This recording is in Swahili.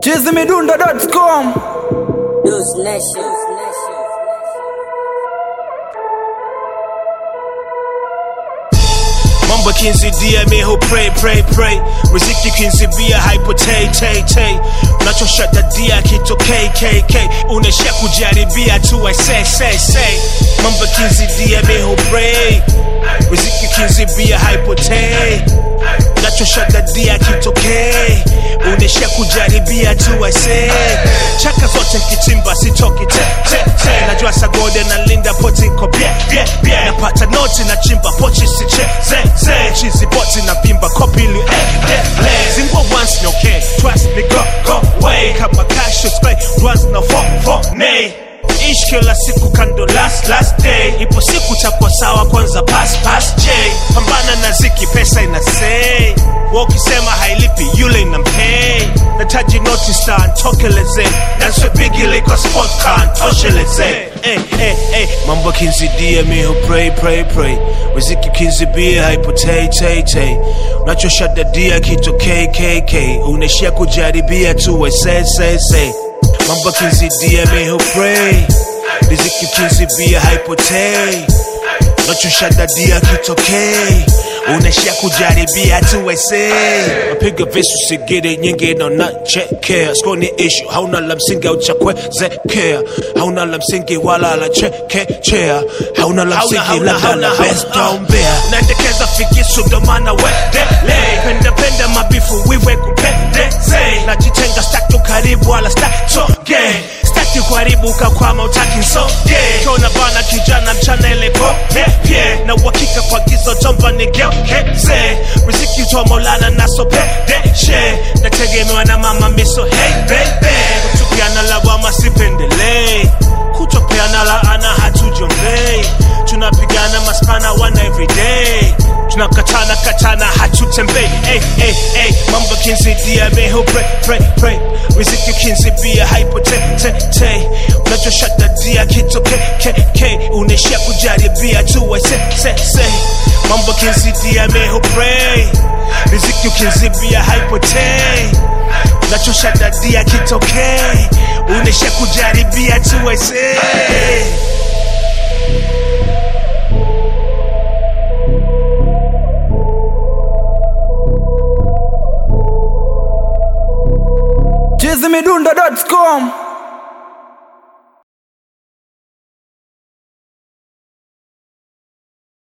chizimidundo.com Deuce Nation. Mambo kinzidia miho pray pray pray riziki kinzibia hypo tay tay tay unachoshadadia kito kkk unaishia kujaribia tu I say say say Mambo kinzidia miho pray riziki kinzibia hypo tay unachoshadadia kito k unaishia kujaribia tu I say chaka zote mkichimba sitoki te te te najua sagode na linda poti kopie bie bie napata noti na chimba pochi siche ze ze chizi poti na pimba kopili eh eh le zingwa once no okay trust me go go way kama cash display once na fo fo nay ish kila siku kando last last day ipo siku chapo sawa kwanza pass pass j pambana na ziki pesa ina say wakisema hailipi yule inampay nataji noti star ntokeleze naswe bigi liko sport car ntosheleze hey, hey, hey. mambo kinzidia miho pray pray pray riziki kinzibia haipotei tay tay unachoshadadia kito kkk unaishia kujaribia tu we say say say mambo kinzidia miho pray riziki kinzibia haipotei unachoshadadia kitokei unaishia kujaribia tu wese mapiga visu sigiri nyingi nanachekea skoni ishu hauna la msingi au cha kuwezekea hauna la msingi wala la chekechea hauna la msingi labda la bestaombea naendekeza fikisu ndomana wedele pendapenda mabifu wiwe kupendeze najitenga statu karibu wala statoge staki kuharibuka kwama utaki nsoge kiona bana kijana mchana ile pope pye na uhakika kwa gizo chomba nigeukeze riziki toa maulana nasopedeshe nategemewa na mama miso hey baby kutupiana lawama sipendelei kutopeana laana hatujombei tunapigana maspana wana everyday tunakatana katana hatutembei hey, hey, hey. mambo kinzidia meho pray, pray, pray. riziki kinzibia haipo te, te, te. unachoshadadia kito ke, ke, ke. unaishia kujaribia tu we se, se, se. mambo kinzidia meho pray. riziki ukinzibia haipo te unachoshadadia kitokee unaishia kujaribia tu we se. chizimidundo.com